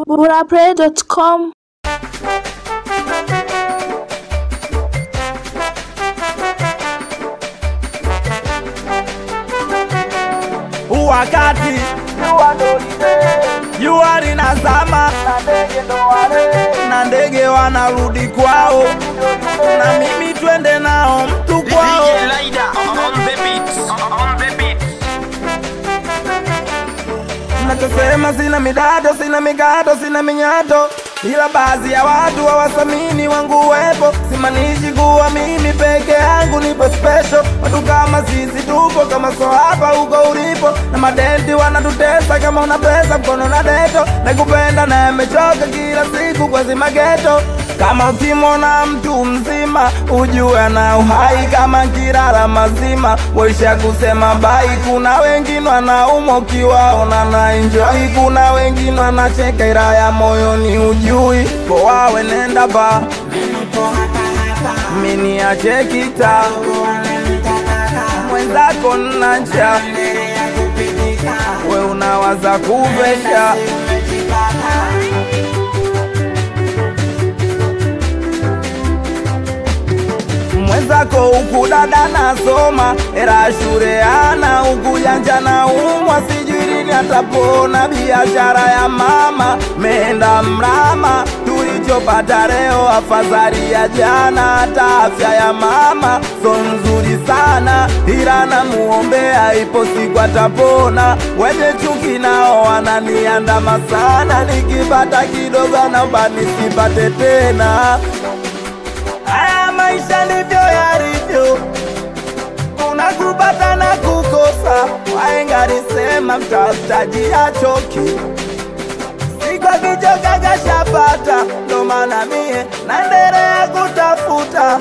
burapray.com wakati jua linazama na ndege wanarudi kwao, na mimi twende nao mtu kwao. DJ Lida on the beat. On the beat. Nachosema sina midado, sina migato, sina minyato, ila baadhi ya watu hawathamini wangu uwepo. Simanishi kuwa mimi peke yangu nipo special. Watu kama sisi tupo kama so hapa huko ulipo, na madenti wanatutesa. Kama una pesa mkono na deto, nakupenda na yamechoka kila siku kwa zima geto. Kama ukimwona mtu mzima ujue ana uhai, kama kirara mazima waisha kusema bai. Kuna wengine wanaumwa ukiwaona na enjoy, kuna wengine wanacheka ila ya moyoni ujui. Poawe nenda ba mini achekita mwenzako nnacha we unawaza kuvesha mwenzako huku dada nasoma era shure ana huku janja na umwa sijui lini atapona biashara ya mama meenda mrama tulichopata leo afadhali ya jana hata afya ya mama so nzuri sana ila namuombea ipo siku atapona wenye chuki nao wananiandama sana nikipata kidogo naomba nisipate tena Haya maisha ndivyo yalivyo, kuna kupata na kukosa. Wahenga alisema mtafutaji hachoki, siku akichoka kashapata. Ndo maana mie naendelea kutafuta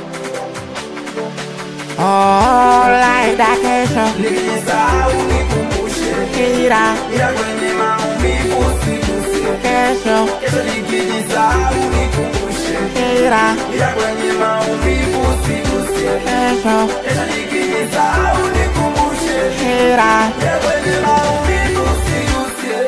Laida kesho nikisahau nikumbushe, kira ila kwenye maumivu usiguse. kesho Kesho nikijisahau nikumbushe, kira ila kwenye maumivu usiguse. kesho Kesho nikijisahau nikumbushe kira kwenye maumivu usiguse.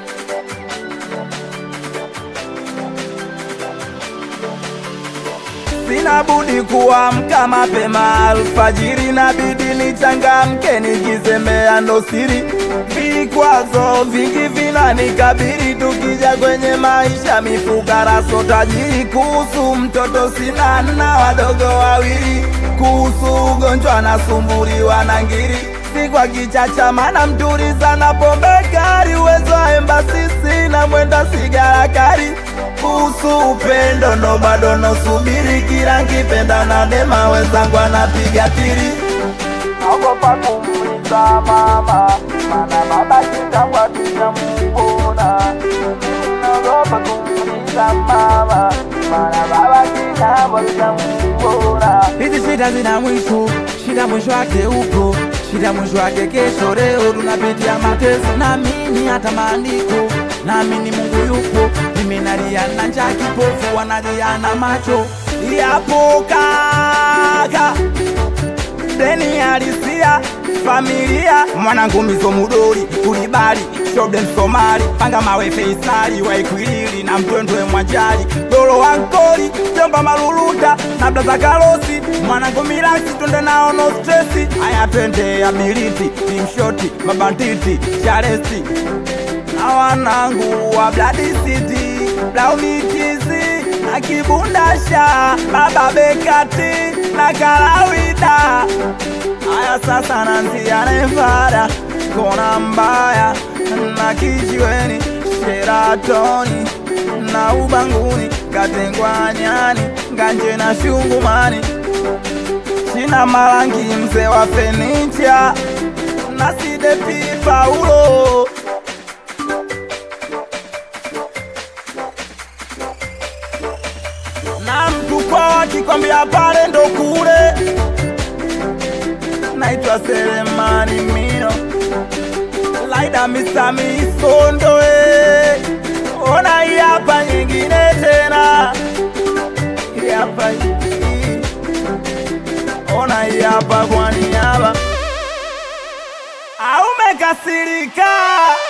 Sina budi kuamka mapema alfajiri, nabidi nichangamke nikizembea ndo siri. Vikwazo vingi vinanikabiri, tukija kwenye maisha mifukara so tajiri. Kuhusu mtoto sina na wadogo wawili, kuhusu ugonjwa nasumbuliwa na ngiri si kwa kichacha, mana mturi sana pombe kali, uwezo wa embasi sina, mwenda sigara kali. Kuhusu upendo ndo bado nosubiri, kila nkipenda na dema wenzangu anapiga tiri. Naogopa kumuuliza mama, mana baba kitambo hatujamuona. Naogopa kumuuliza mama, mana baba kitambo hatujamuona. hizi shida zina mwisho shida mwisho wake upo shida mwisho wake kesho leo tunapitia mateso naamini hata maandiko naamini mungu yupo mimi nalia na njaa kipofu wanalia na macho yapo kaka deni halisia familia mwanangu mizo mudori kulibali shoden somali panga mawe feisali waikwilili na mtwendwe mwajali dolo wankoli jomba maluluta na blaza karosi mwanangu milasi twende nao no stresi aya twende abiliti timshoti mabantiti charesti na wanangu wa Blood City, Blaunitizi na Kibundasha, Baba Bekati na Kalawida. Haya sasa nanzia Nevada, kona mbaya na kijiweni, Sheratoni na Ubanguni, Katengwa nyani, Nganje na Shungumani, China Malangi, mzee wa fenicha na Sidepi Paulo. na mtu kwao akikwambia pale ndo kule. Naitwa Selemani Mino, Laida Mr. Misondo eh. Ona hii hapa nyingine tena, hii hapa hii. Ona hii hapa kwa niaba, au umekasirika?